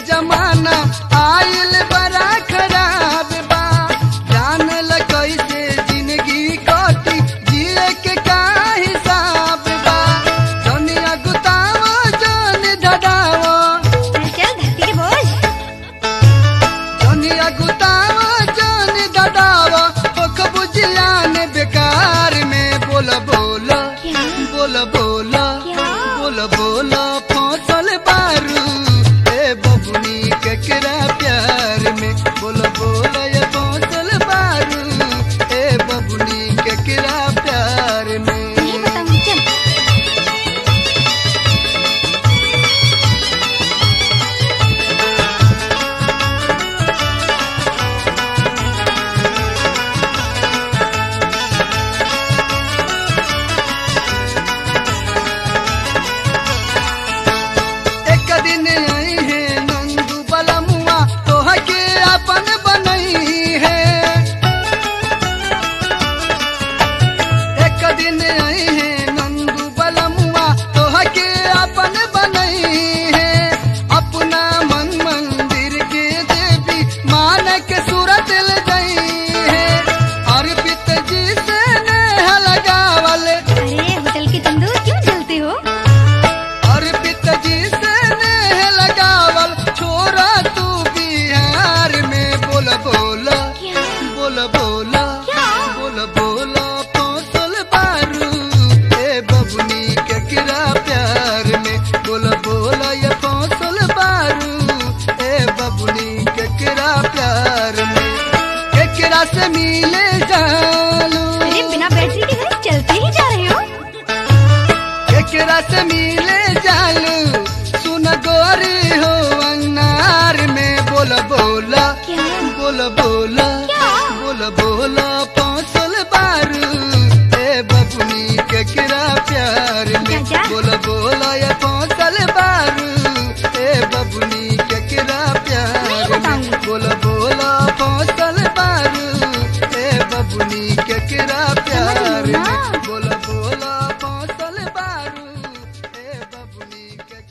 जमाना आइल बड़ा खराब बा जान ल कैसे जिंदगी कटी जिए के का हिसाब बा जनिया गुतावो जन धड़ावो चल चल धरती के बोझ जनिया गुतावो जन धड़ावो ओख बुझियान बेकार में बोल बोल क्या बोल बोल क्या? बोल बोल फसल बारू ए बबुनी केकरा प्यार में बोल बोल ये फसल बारू ए बबुनी केकरा प्यार में नहीं बताऊंगी चल एक दिन आई है नंदू बलमुआ तोह के अपन बनई है एक दिन आई है नंदू बलमुआ तोह के अपन बनई है अपना मन मंदिर के देवी मान के सूरत ले गई है अर्पित जी से नेह लगावल अरे होटल के तंदूर क्यों जलते हो और पिताजी से नेह लगावल छोरा तू बिहार में बोल बोल क्या बोल बोल क्या? बोल बोल फसल बारू ए बबुनी के किरा प्यार में बोल बोल ये फसल बारू ए बबुनी के किरा प्यार में केकरा से मिले जालू अरे बिना बैटरी के घर चलते ही जा रहे हो केकरा से मिले जालू सुन गोरी हो अंगार में बोल बोल क्या बोल बोल क्या? बोल बोल पौसल बारू ए बबुनी केकरा प्यार में जा, जा। बोल बोल ये पौसल बारू ए बबुनी केकरा प्यार नहीं में बताऊंगी। बोल बोल पौसल बारू ए बबुनी केकरा प्यार समझ लो में ना।